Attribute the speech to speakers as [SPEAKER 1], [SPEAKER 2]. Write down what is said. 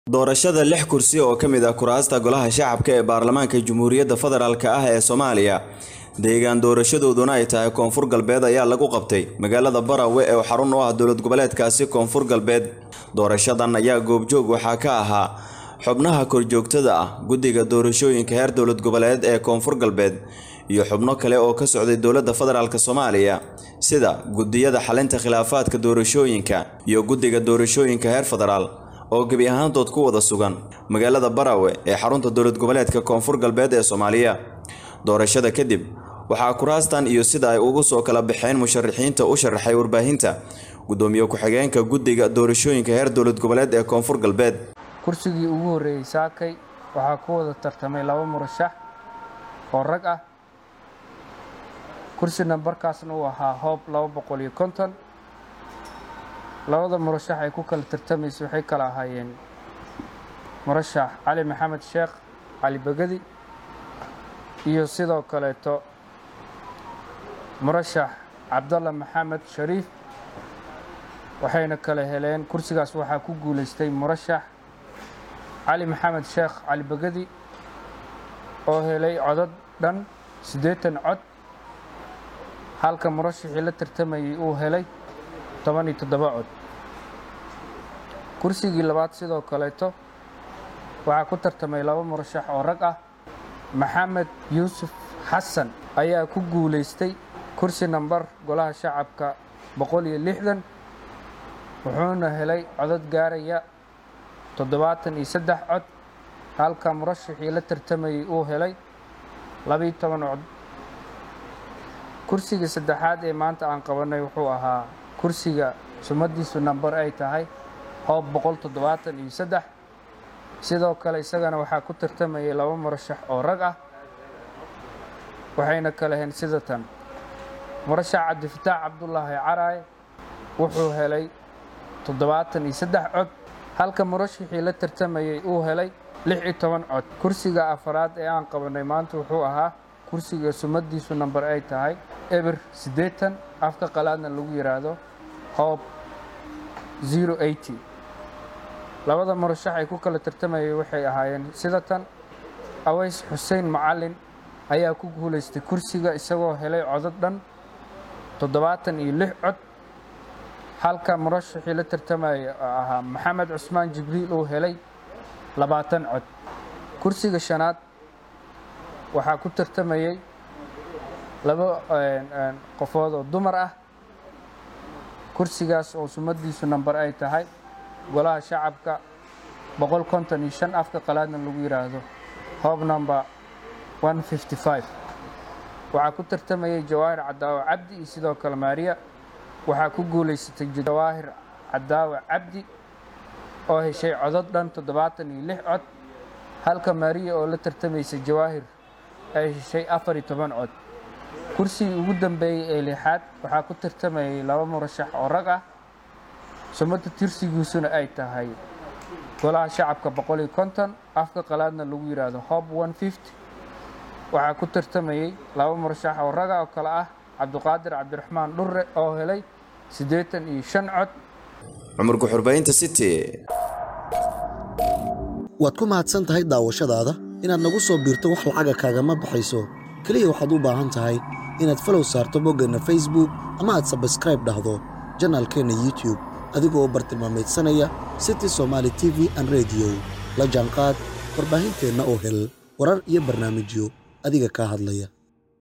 [SPEAKER 1] doorashada lix kursi oo ka mid ah kuraasta golaha shacabka ee baarlamaanka jamhuuriyadda federaalk ah ee soomaaliya deegaan doorashadooduna ay tahay koonfur galbeed ayaa lagu qabtay magaalada barawe ee xarun u ah dowlad goboleedkaasi koonfur galbeed doorashadan ayaa goobjoog waxaa ka ahaa xubnaha korjoogtada ah guddiga doorashooyinka heer dowlad goboleed ee koonfur galbeed iyo xubno kale oo ka socday dowladda federaalk soomaaliya sida gudiyada xalinta khilaafaadka doorashooyinka iyo guddiga doorashooyinka heer federaal oo gebi ahaantood ku wada sugan magaalada barawe ee xarunta dowlad goboleedka koonfur galbeed ee soomaaliya doorashada kadib waxaa kuraastan iyo sida ay ugu soo kala baxeen musharaxiinta u sharaxay warbaahinta gudoomiye ku-xigeenka guddiga doorashooyinka heer dowlad goboleed ee koonfur galbeed
[SPEAKER 2] kursigii ugu horreeyey saakay waxaa ku wada tartamay laba murashax oo rag ah kursi nambarkaasna uu ahaa hoob laba boqol iyo konton labada murashax ay ku kala tartamaysa waxay kala ahaayeen murashax cali maxamed sheekh cali begedi iyo sidoo kaleeto murashax cabdalla maxamed shariif waxayna kala heleen kursigaas waxaa ku guulaystay murashax cali maxamed sheekh cali begedi oo helay codad dhan siddeetan cod halka murashaxii la tartamayay uu helay toban iyo toddoba cod kursigii labaad sidoo kaleeto waxaa ku tartamay laba murashax oo rag ah maxamed yuusuf xasan ayaa ku guulaystay kursi nambar golaha shacabka boqol iyo lixdan wuxuuna helay codad gaaraya toddobaatan iyo saddex cod halka murashaxii la tartamayay uu helay labiiyo toban cod kursiga saddexaad ee maanta aan qabanay wuxuu ahaa kursiga sumadiisu nambar ay tahay hoob boqol toddobaatan iyo saddex sidoo kale isagana waxaa ku tartamayay laba murashax oo rag ah waxayna kala heen sida tan murashax cabdifataax cabdulaahi caraaye wuxuu helay toddobaatan iyo saddex cod halka murashaxii la tartamayay uu helay lix iyo toban cod kursiga afaraad ee aan qabanay maanta wuxuu ahaa kursiga sumadiisu nambar ay tahay eber siddeetan afka qalaadna lagu yidhaahdo hoob zero eighty labada murashax ay ku kala tartamayay waxay ahaayeen sida tan aways xuseen macalin ayaa ku guulaystay kursiga isagoo helay codad dhan toddobaatan iyo lix cod halka murashaxii la tartamaya ahaa maxamed cusmaan jibriil uu helay labaatan cod kursiga shanaad waxaa ku tartamayay laba qofood oo dumar ah kursigaas oo sumadiisu nambar ay tahay golaha shacabka boqol konton iyo shan afka qalaadna lagu yidhaahdo hoob number one fifty five waxaa ku tartamayay jawaahir cadaawe cabdi iyo sidoo kale maariya waxaa ku guulaysatay jawaahir cadaawe cabdi oo heshay codod dhan toddobaatan iyo lix cod halka maariya oo la tartamaysay jawaahir ay heshay afar iyo toban cod kursigii ugu dambeeyey ee lixaad waxaa ku tartamayay laba murashax oo rag ah sumada tirsigiisuna ay tahay golaha shacabka boqol iyo konton afka qalaadna lagu yidhaahdo hob one fifty waxaa ku tartamayay laba murashax oo raga oo kale ah cabdiqaadir cabdiraxmaan dhurre oo helay siddeetan iyo shan cod
[SPEAKER 1] cumar ku-xurbaynta city
[SPEAKER 3] waad ku mahadsan tahay daawashadaada inaad nagu soo biirto wax lacaga kaagama baxayso keliya waxaad u baahan tahay inaad falow saarto boggeenna facebook ama aad sabskraib dhahdo janaalkeenna youtube adigoo bartilmaameedsanaya city somaali t v an rediyo la jaanqaad warbaahinteenna oo hel warar iyo barnaamijyo adiga kaa hadlaya